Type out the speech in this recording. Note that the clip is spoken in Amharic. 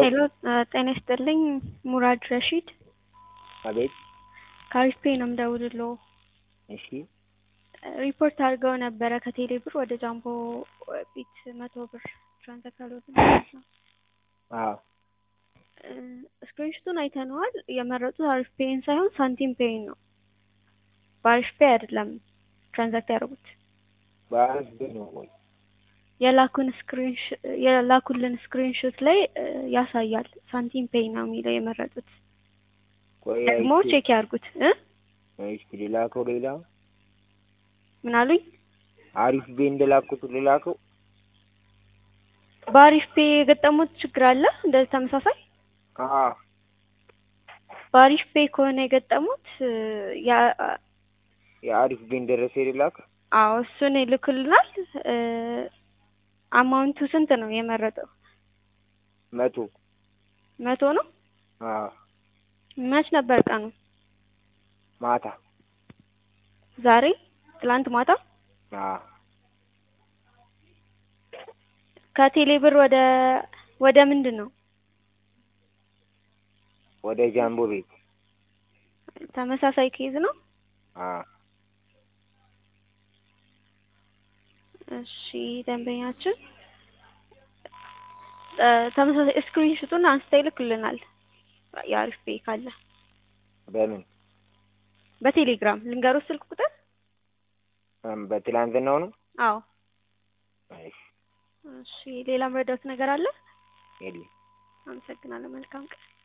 ሄሎ ጤና ይስጥልኝ ሙራድ ረሺድ አቤት ከአሪፍ ፔ ነው የምደውልልዎ። እሺ ሪፖርት አድርገው ነበረ ከቴሌ ብር ወደ ጃምቦ ቢት መቶ ብር ትራንዛክት አድርገው ማለት ነው። አዎ ስክሪንሹቱን አይተነዋል። የመረጡት አሪፍ ፔይን ሳይሆን ሳንቲም ፔይን ነው። በአሪፍ ፔይ አይደለም ትራንዛክት ያደርጉት። በአሪፍ ፔይ ነው ወይ የላኩን ስክሪንሽ የላኩልን ስክሪንሾት ላይ ያሳያል ሳንቲም ፔይ ነው የሚለው የመረጡት። ቆይ ደግሞ አይቼ- ቼክ ያድርጉት እ እስኪ ልላከው ሌላ ምን አሉኝ? አሪፍ ቤ እንደላኩት ልላከው በአሪፍ ፔይ የገጠሙት ችግር አለ እንደዚህ ተመሳሳይ አዎ በአሪፍ ፔይ ከሆነ የገጠሙት ያ የአሪፍ ቤ እንደረሰ ልላክ አዎ እሱን ይልኩልናል። እ አማውንቱ ስንት ነው የመረጠው? መቶ መቶ ነው። አዎ መች ነበር ቀኑ? ማታ ዛሬ? ትላንት ማታ? አዎ ከቴሌ ብር ወደ ወደ ምንድን ነው? ወደ ጃምቦ ቤት ተመሳሳይ ኬዝ ነው። አዎ እሺ ደንበኛችን እ ተመሳሳይ ስክሪንሹቱን አንስተው ይልኩልናል። የአሪፍ ፔይ ካለ በምን በቴሌግራም ልንገሩት ስልክ ቁጥር። እም በትላንትናው ነው አዎ እሺ እሺ ሌላ መረዳት ነገር አለ? የለም አመሰግናለሁ። መልካም ቀን